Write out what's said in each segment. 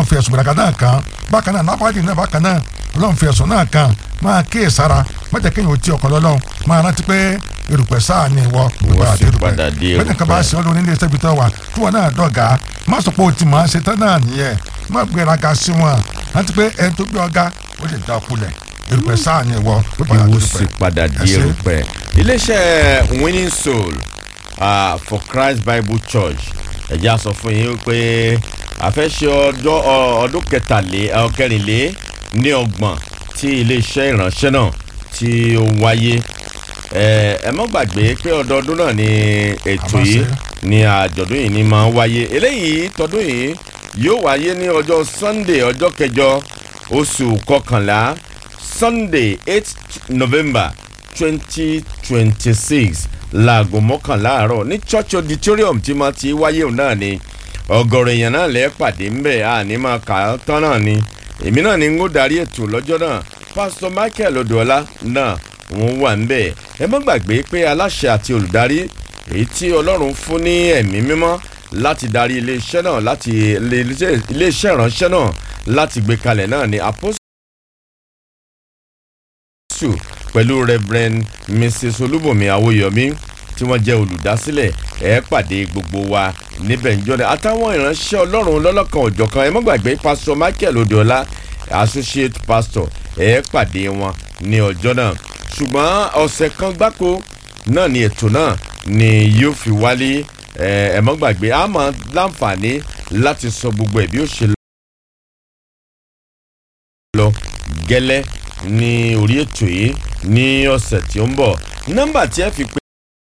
fi ẹ̀sùn gbẹ̀rẹ̀gà náà kan bákan náà nápàdé náà bákan náà ọlọ́run fi ẹ̀sùn náà kan máa kíyè sára má jẹ́ kéèyàn ó ti ọkọ̀ lọ́lọ́run máa rántí pé erùpẹ̀ sáà ni ìwọ Ìwọ sì padà dé bẹ́ẹ̀ nìkan bá erùpẹ̀. ṣe ọ́ lórí ilé iṣẹ́ ibi tó wà tí wọn náà dọ̀gá má sọ pé o ti mọ̀ ọ́n ṣe tán náà nìyẹn má gbéraga sí wọn rántí pé ẹni tó gbé ọ̀gá ó lè dá kulẹ̀ erùpẹ̀ sáà ni ìwọ ó padà dé ìwọ erùpẹ̀. sì padà di Ẹ ṣé. erùpẹ̀. iléeṣẹ́ winning soul uh, for christ bible church ẹ̀já sọ fún yín pé àfẹ́ṣe ọjọ́ ọ- ọdún kẹtàlé ọ, kẹrìnlé ní ọgbọ̀n tí iléeṣẹ́ ìránṣẹ́ náà tí ó wáyé ẹ ẹ mọ́ gbàgbé pé ọdọọdún náà ni ètò A máa yìí ṣe. ni àjọ̀dún yìí ni máa ń wáyé eléyìí tọdún yìí yóò wáyé ní ọjọ́ sunday ọjọ́ kẹjọ oṣù kọkànlá sunday eight november twenty twenty six láago mọ́kànlá àárọ̀ ní church auditorium tí máa ti wáyé òun náà ni ọgọ́rọ̀ èèyàn náà lẹ́ẹ̀ pàdé ńbẹ̀ àní máa kà á tán náà ni èmi náà ni n ó darí ètò lọ́jọ́ náà pastor michael odòọlá náà wọ́n wà ńbẹ̀ ẹ má gbàgbé pé aláṣẹ àti olùdarí èyí tí ọlọ́run fún ní ẹ̀mí mímọ́ láti darí iléeṣẹ́ náà láti ilé- iléeṣẹ́ ìránṣẹ́ náà láti gbé kalẹ̀ náà ni apostle jésù pẹ̀lú reverend mrs olúbùnmi awóyọmí tí wọ́n jẹ́ olùdásílẹ̀ ẹ̀ pàdé gbogbo wa níbẹ̀ ń jọ́dẹ̀ àtàwọn ìránṣẹ́ ọlọ́run lọ́lọ́kan òjọ̀kan ẹ má gbàgbé pastor michael odiola associate pastor ẹ̀ pàdé wọn ní ọjọ́ náà ṣùgbọ́n ọ̀sẹ̀ kan gbáko náà ni ètò náà ni yóò fi wálé ẹ ẹ má gbàgbé a máa láǹfààní láti sọ gbogbo ẹ̀ bí ó ṣe lọ gẹ́lẹ́ ní orí ètò yìí ní ọ̀sẹ̀ tí ó ń bọ̀ nọ́mbà tí ẹ fi pé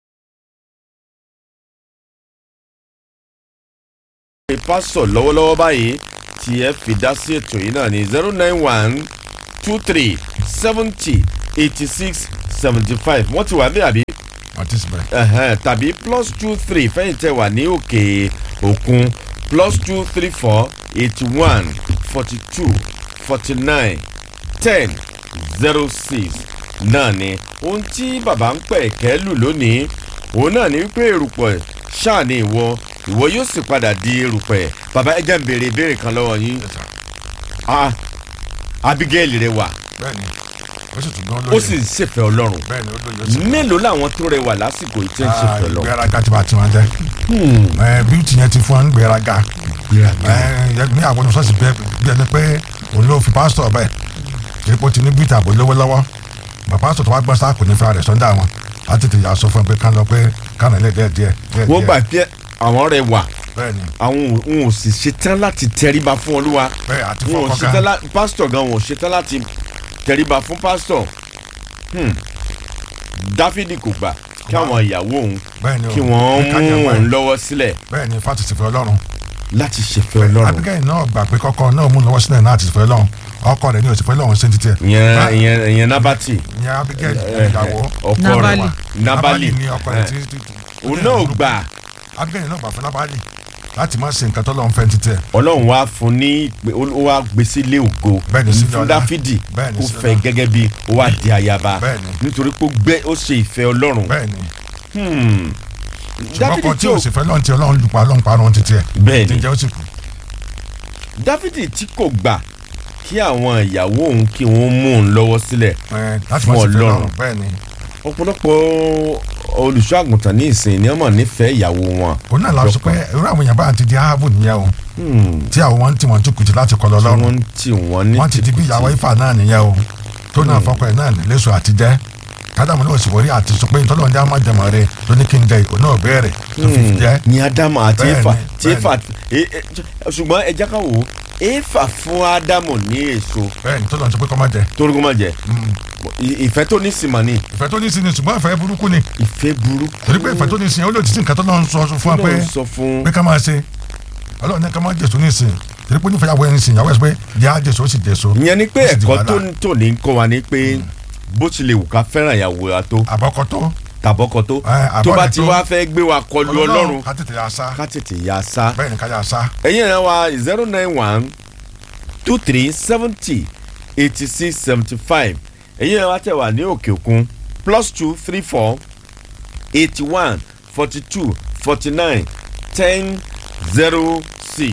pásọ̀ lọ́wọ́lọ́wọ́ báyìí tí ẹ fi dá sí ètò yìí náà ní zero nine one two three seventy eighty six seventy five wọ́n ti wà bí àbí àti síbẹ̀. ẹ̀hẹ́n, tàbí plus two three fẹ́yìn tẹ wà ní òkè òkun plus two three four eighty one forty two forty nine ten zero six náà ni ohun tí bàbá ń pẹ̀ kẹ́ lù lónìí òun náà ni wípé erùpẹ̀ ṣáà ni ìwọ ìwọ yóò sì padà di erùpẹ̀ bàbá ẹ jẹ́ ń béèrè ìbéèrè kan lọ́wọ́ yín Yes, sir. Ah, abigail rẹ wà bẹ́ẹ̀ni ó sì tún gbọ́n ó lóye. sì ń ṣèfẹ́ ọlọ́run bẹ́ẹ̀ni ó lóye ó sì mélòó làwọn tó rẹwà lásìkò yìí tí ń ṣèfẹ́ ọlọ́run. ìgbéraga tí bá ti wọn jẹ. ẹ bíútì yẹn ti fún wọn ń gbéraga. ẹ ní àwọn oníṣọ́ọ̀sì bẹ́ẹ̀ bí ẹni pé òun ló fi pásítọ̀ bẹ́ẹ̀ èpo ti ní bíútì àbò lówó lọ́wọ́ bàbá pásítọ̀ tó wá gbọ́n sáà kò ní fira rẹ̀ sọ́ndà wọn láti tètè yà sọ fún ẹ pé kán lọ pé kán lè díẹ̀ díẹ̀ díẹ̀ wọ́n gbà pé àwọn rẹwà bẹ́ẹ̀ni àwọn ò- wọn ò sì ṣetán láti tẹríba fún olúwa bẹ́ẹ̀ àti wọn ò fọkàn ṣetán kan láti pásítọ̀ gan wọn ò ṣetán láti tẹríba fún pásítọ̀ Hmm. dáfídì kò gbà kí àwọn ìyàwó òun bẹ́ẹ̀ni o kí wọ́n ká mú yẹn wá ẹ. òun lọ́wọ́ sílẹ̀ bẹ́ẹ̀ni fásitì fẹ́ ọlọ́run láti ṣèfẹ́ ọlọ́run abigail náà gbà pé kọ́kọ́ náà mú lọ́wọ́ sílẹ̀ náà ti fẹ́ ọlọ́run ọkọ rẹ̀ ní òsì fẹ́ ọlọ́run ṣe ń títẹ̀ ìyẹn ìyẹn ìyẹn nábàtì ìyẹn abigail eh, ìyàwó ọkọ Nábálì. rẹ̀ nábàlì ní ọkọ rẹ̀ eh, tí tí- tí- òun náà gbà abigail náà gbà fún nábàlì láti má ṣe nǹkan tó lọ́n fẹ́ ń títẹ̀ ọlọ́run wá fún ní ìpè- ó ó wá gbé sílé ògo Bẹ́ẹ̀ni, sílé fún ọlá. dáfídì Bẹ́ẹ̀ni, kó sílé fẹ́ ọlá. gẹ́gẹ́ bí ó wá di ayaba Bẹ́ẹ̀ni. nítorí pé ó gbé ó ṣe ìfẹ́ ọlọ́run bẹ́ẹ̀ni Hmm. ṣùgbọ́n ọkọ tí tí ò ò sì fẹ́ lọ́n ti ọlọ́run lupa ọlọ́run parun títẹ̀ Bẹ́ẹ̀ni. jíjẹ́ ó sì kù dáfídì tí kò gbà kí àwọn ìyàwó òun kí wọ́n mú òun lọ́wọ́ sílẹ̀ ẹ, láti Fún má ṣe fẹ́ Ọlọ́run. lọ́run bẹ́ẹ̀ni ọ̀pọ̀lọpọ̀ olùṣọ́ àgùntàn ní ìsìn ni wọ́n mọ̀ nífẹ̀ẹ́ ìyàwó wọn. òun náà la sọ pé irú àwọn èèyàn báyà ti di ahabu nìyẹn o tí àwọn wọn ti wọn ti kùtì láti kọ lọ tí lọ́run wọ́n ń tì wọ́n ní wọ́n ti di bí tìkùtì. ìyàwó ifá náà nìyẹn o tó náà fọkọ ẹ̀ náà lẹ́sọ̀ àti jẹ́ kádàmù náà sì wọlé àti sọ pé ìtọ́lọ́run jẹ́ àmàjẹmọ̀ rẹ ló ní kí n jẹ ìkó náà bẹ̀rẹ̀ tó fi fi jẹ́ ní ádámù àti Bẹ́ẹ̀ni, éfà tí bẹ́ẹ̀ni. éfà e- e- ṣùgbọ́n ẹ jẹ́ ká wò ó éfà fún ádámù ní èso bẹ́ẹ̀ ni tọ́lọ́run sọ pé kọ́ má jẹ torógún má jẹ I- ìfẹ́ tó ní sìmọ̀ ni ìfẹ́ tó ní sí ni ṣùgbọ́n ìfẹ́ burúkú ni ìfẹ́ burúkú torí pé ìfẹ́ tó ní sí yẹn ó lè ti sí nǹkan tọ́lọ́run sọ fún wa pé Ọlọ́run sọ fún pé ká máa ṣe ọlọ́run ní ká máa jèso ní ìsìn torí pé onífẹ̀yàwó ẹni sìn ìyàwó ẹ̀ sọ pé jẹ́ àjèso ó sì jèso ìyẹn ni pé ó sì di ẹ̀kọ́ tó wàhálà. tó ní kọ́ wa ni pé bó tilẹ̀ wù ká fẹ́ràn ìyàwó wa tó àbọ̀kọ tó tàbọ́kọ tó Ẹ, tó bá àbọ̀rẹ̀ ti tó. wá fẹ́ gbé wa kọlu ọlọ́run ká tètè yà sá ká tètè yà sá bẹ́ẹ̀ ni ká yà sá ẹ̀yin ẹ̀rọ wa zero nine one two three seventy eighty six seventy five ẹ̀yin ẹ̀rọ wa tẹ̀ wá ní òkè òkun plus two three four eighty one forty two forty nine ten zero six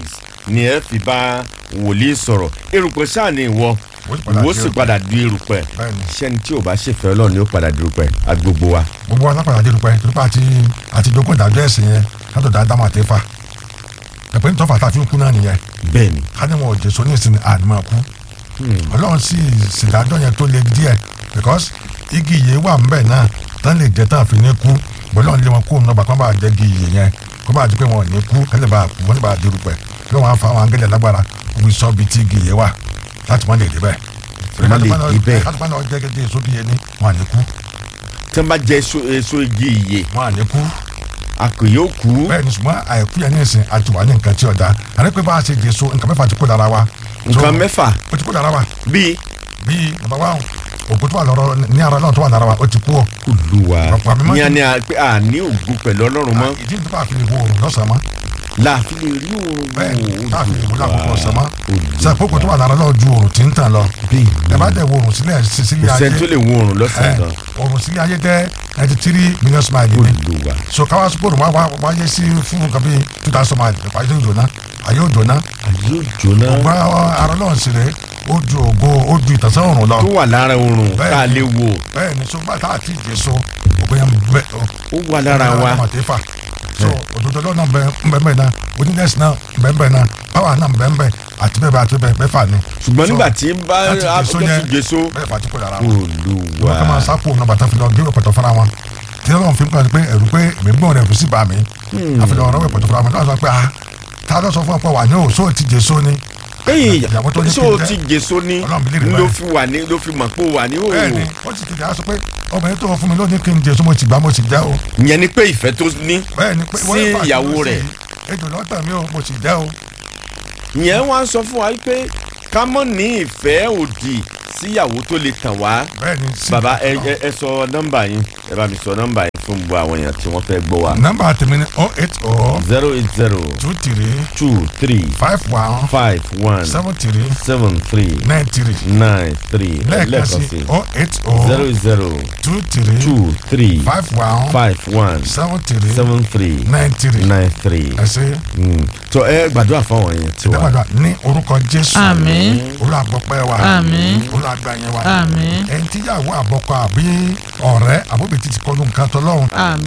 ni ẹ fi bá wòlíì sọ̀rọ̀ erùpẹ̀ sáà ni ìwọ ìwọ sì padà di erùpẹ̀ bẹ́ẹ̀ni sẹ́ni tí ò bá ṣèfẹ́ ọlọ́run ni ó padà di erùpẹ̀ agbègbè wa. gbogbo alápàdé adérúpẹ́ torípa àti àti jogún ìdájọ́ ẹ̀sìn yẹn látọ̀dọ̀ ádámù àti éfà ẹ̀pẹ́ ní tọ́fà tá a fi ń kú náà nìyẹn bẹ́ẹ̀ni ká ní wọn ò jésù ní ìsinmi àdìmọ̀ kú ọlọ́run sì ṣèdájọ́ yẹn tó le díẹ̀ because igi ìyè wà ńbẹ̀ náà tán lè jẹ́ tán fi ní kú bọ́lọ́run lé wọn kú òun náà bá kán bá jẹ́ igi ìyè yẹn kó bá di pé wọn ò ní kú kẹ́lẹ́ bá kú wọ́n ní bá dirúpẹ́ kí wọ́n á fa àwọn angẹ́lẹ̀ lágbára omi sọ bíi tí igi ìyè wà láti wọ́n lè dé bẹ́ẹ̀. Wọ́n lè dé bẹ́ẹ̀. láti wọ́n náà jẹ́ gẹ́gẹ́ èso bíi ẹni wọn à ní kú tí wọ́n bá jẹ èso èso igi ìyè wọn à ní kú a kò yóò kú. bẹ́ẹ̀ ni ṣùgbọ́n àìkú yẹn ní ìsìn àti wà ní nǹkan tí ọ̀dà àní pé bá a ṣe jèso nǹkan mẹ́fà ti kó dára wa. nǹkan So, mẹ́fà ó ti kó dára wa bíi bíi bàbá wa ògùn tó wà lọ́rọ̀ ní ara náà tó wà lára wa ó ti kú ọ. olùwà Ọ̀pọ̀ àmì máa ń ní a ní a pé a ní ògùn pẹ̀lú ọlọ́run mọ́ ìdí tó bá fi lè wo oòrùn lọ́sàn-án mọ́ láàfin lè rí òun bẹ́ẹ̀ ni tá a fi lè wo lákòókò ọ̀sán mọ́ sàkókò tó wà lára náà ju oòrùn tí ń tàn lọ ẹ bá dẹ̀ wo oòrùn sílẹ̀ sí- sílé kò ayé sẹ́ni tó lè wo oòrùn ẹ lọ́sàn-án gan oòrùn sílé ayé jẹ́ ninety three million smile ni olùwà so káwá sọ́kòrò wá wá- wáyé sí fún nǹkan bíi two thousand mile ayé ò jóná ayé ò jóná yóò jóná ògbà ara náà sì rè ó ju ògo ó ju ìtànsán òrùn lọ tó wà lára oòrùn Bẹ́ẹ̀ tá a ni. lè wò bẹ́ẹ̀ ni so bá tá a ti jẹ so ògbà yẹn bẹ ó wà lára wa màtífà so òdodo lọ náà bẹ́ẹ̀ náà onídẹ́sì náà bẹ́ẹ̀ náà báwa náà bẹ́ẹ̀ àti bẹ́ẹ̀ bẹ́ẹ̀ àti bẹ́ẹ̀ bẹ́ẹ̀ fà ni. ṣùgbọ́n So, nígbà tí ń bá láti jèso abọ́jọ́ yẹn ti jèso bẹ́ẹ̀ fà tí kò dára wọn. olùwà wọ́n kọ́ máa sápò ọ̀nà bàtà fi lọ gé ọ̀pọ̀tọ̀ fúnra wọn tí wọ́n fi ń pàṣẹ pé ẹ̀rù pé èmi gbọ́n rẹ̀ kù sí bá mi àfihàn ọ̀rọ̀ ọ̀pọ̀tọ̀ fúnra wọn náà sọ pé ah ta ló sọ fún ọ pé wà ní òṣó ti jèso ni. ẹyìn ìyàwó tó ní ṣé kí o n jẹ́. ti jèso ní Ọlọ́run bí lè rí ló báyìí. fi wà ní ló fi mọ̀ pé o wà ní bẹ́ẹ̀ni òòrùn ó sì ti dà á sọ pé obìnrin tó fún mi lónìí kí n jèso mo ti gbà mo ti jẹ́ o. ìyẹn ni pé ìfẹ́ tó ní bẹ́ẹ̀ni pé Sí wọ́n fà á ìyàwó sí rẹ̀. ejò lọ́tàn mi o mo ti jẹ́ o. ìyẹn wá ń sọ fún wa pé ká mọ̀ ní ìfẹ́ òdì síyàwó tó lè tàn wá bẹ́ẹ̀ni sí. bàbá ẹ ẹ ẹ sọ nọ́mbà yín ẹ bá mi sọ nọ́mbà yín fún gbogbo àwọn èèyàn tí wọ́n fẹ́ gbọ́ wa nọ́mbà tèmi ni oh eight oh zero eight zero two three two three five one five one seven three seven three nine three nine three lẹ́ẹ̀kan sí oh eight oh zero zero two three two three five one five one seven three seven three nine three nine three. ẹ ṣe tó ẹ gbàdúrà fáwọn yẹn tí wà. ìdábàdà ní orúkọ jésù Àmín. olùgbọ́pẹ́ wa Àmín. olùgbàyẹn wa Àmín. ẹni tíyàwó àbọ̀kọ àbí ọ̀rẹ́ àbóbi ti ti kọlu nǹkan tọ́lọ́run àmín.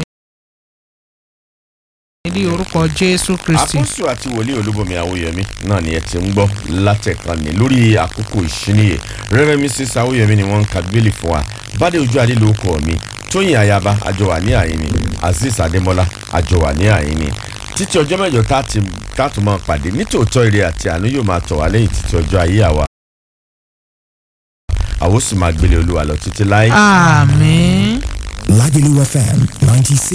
ní orúkọ jésù kristi. àkóso àti wòlíì olúbomi àwòyẹmí náà ni ẹ ti ń gbọ́ látẹ̀kan ní lórí àkókò ìṣíníyè rẹ́rẹ́ mrs àwòyẹmí ni wọ́n ń ka bíbélì fún wa bádé ojú adé ló kọ́ mi tóyìn ayaba àjọwà ní àyíní azeez adémọlá àjọwà ní àyíní títí ọjọ́ mẹ́jọ tá a ti tá a tún máa pàdé nítòótọ́ ire àti àánú yóò máa tọ̀ wá lẹ́yìn títí ọjọ́ ayé àwa àwọn sì máa gbélé olúwa lọ títí láé. àmín. Lagelu FM 96.